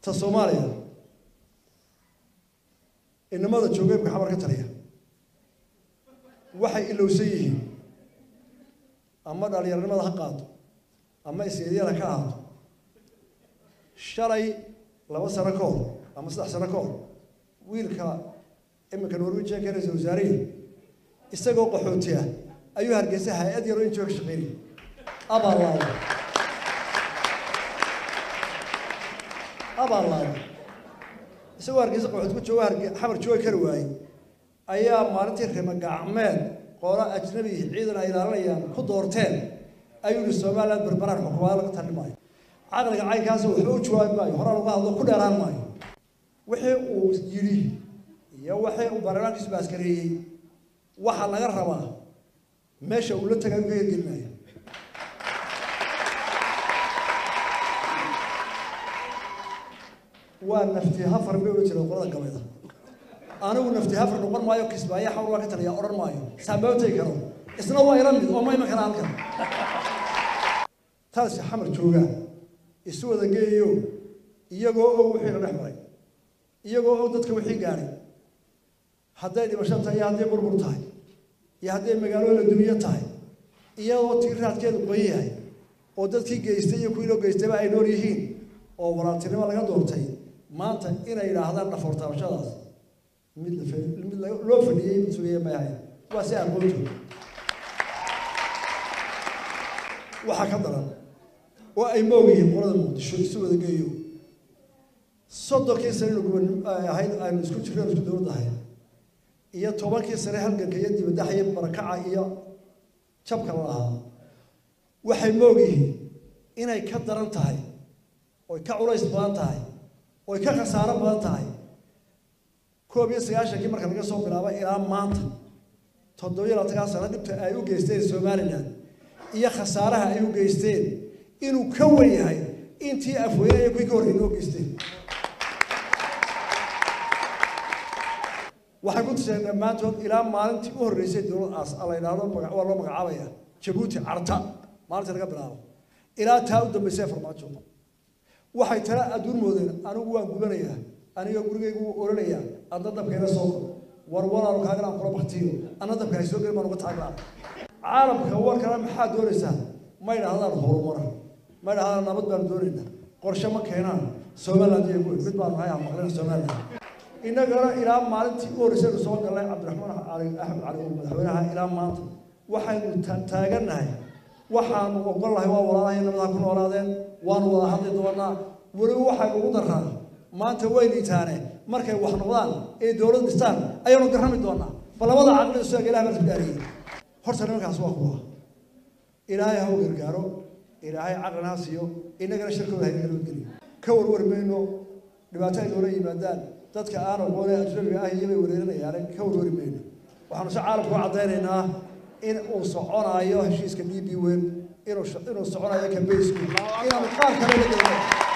ta soomaaliya inamada joogeebka xamar ka taliya waxay ilowsan yihiin ama dhalinyaranimada ha qaado ama isyeedyada ka ahaato shalay laba sano ka hor ama saddex sano ka hor wiilka iminka norwejianka ra-isul wasaarihii isagoo qaxooti ah ayuu hargeysa hay-ad yaroo injooga shaqeynay abaalaada abaalaada isagoo hargeysa qaxooti ku jooga harge xamar jooga kari waayey ayaa maalintii rima gacmeed qoola ajnabi ciidan ay ilaalinayaan ku doorteen ayuu yihi somaliland berberaan xukumaada laga tali maayo caqliga caynkaasi waxba u jawaabi maayo horaan uga hadlo ku dheeraan maayo wixii uu yidhi iyo wixii uu baarlamaankiisu baaskareeyey waxaa laga rabaa meesha uu la tagay u ka hirgelinaya waa nafti hafar bay ohan jireen qolada gabayda anigu nafti hafar noqon maayo kismaayo xawr waa ka taliya odhan maayo saambaabtay karo isna waa ila mid oo ma iman kara halkan taasi xamar joogaa isu wada geeyo iyagoo og wixii la dhex maray iyagoo og dadka wixii gaadhay hadday dhimasho tahay iyo hadday burbur tahay iyo hadday magaalo la dumiyo tahay iyadoo tii raadkeedu qoyan yahay oo dadkii geystay iyo kuwii loo geystayba ay nool yihiin oo walaaltinimo laga doortay maanta inay yidhaahdaan dhafoortaabashadaas mid la mid loo fadhiyey mid sugaya may ahayn waa si aqoonto waxaa ka daran oo ay moog yihiin qolada muqdisho isu wada geeyo soddonkii sane inu guban ahayd aynu isku jirno isku dowladda ahayd iyo tobankii sane halganka iyo dibadaxa iyo barakaca iyo jabka la lahaa waxay moog yihiin inay ka daran tahay oy ka culays badan tahay oy ka khasaaro badan tahay koob iyo sagaashankii marka laga soo bilaabo ilaa maanta toddobiyo labaatankaa sano dhibta ay u geysteen somalilan iyo khasaaraha ay u geysteen inuu ka wan yahay intii afweynaya kuwii ka horreeyay noo geysteen waxay ku tuseen dhammaantood ilaa maalintii u horreysay dowlad la yidhaahdo waa loo magacaabaya jabuuti carta maalintii laga bilaabo ilaa taa u dambaysay farmaajo waxay tala adduun moodeen anigu waan gubanayaa aniga gurigaygu wuu oranayaa adna dabkayna soo kor war walaalo kaagana aan kula baktiyo anna dabka hay soo gelin baan uga taaglaa caalamka warkana maxaa doonaysaa ma idhahdaan horumar ma idhahdaan nabad baanu doonaynaa qorshe ma keenaan somaliland iyo guud mid baanu nahay aan maqlina somaliland innagana ilaa maalintii u horreysaynu soo galnay cabdiraxmaan cali axmed cali uu madaxweynaha ilaa maanta waxaynu taagannahay waxaanu ogolnahay waa walaalahay nabadaha ku noolaadeen waanu wada hadli doonaa weliba waxay ugu daraa maanta way liitaane markay wax noqdaan ee dowlad dhistaan ayaanu garrami doonaa bal labada caqli isaga ilaah baa isku dhaariyey horta nimankaas waa kuwa ilaahay ha u gargaaro ilaahay caqlina ha siiyo innagana shirkooda hayna nabadgeliyo ka warwari mayno dhibaato ay noola yimaadaan dadka aan aqoone ajnabiga ah iyobay wereerinayaane ka warwari mayno waxaanu si caalamku u caddaynaynaa in uu soconaayo heshiiska d b wen inuu inuu soconayo kambeysku inaanu qaar kale la gelino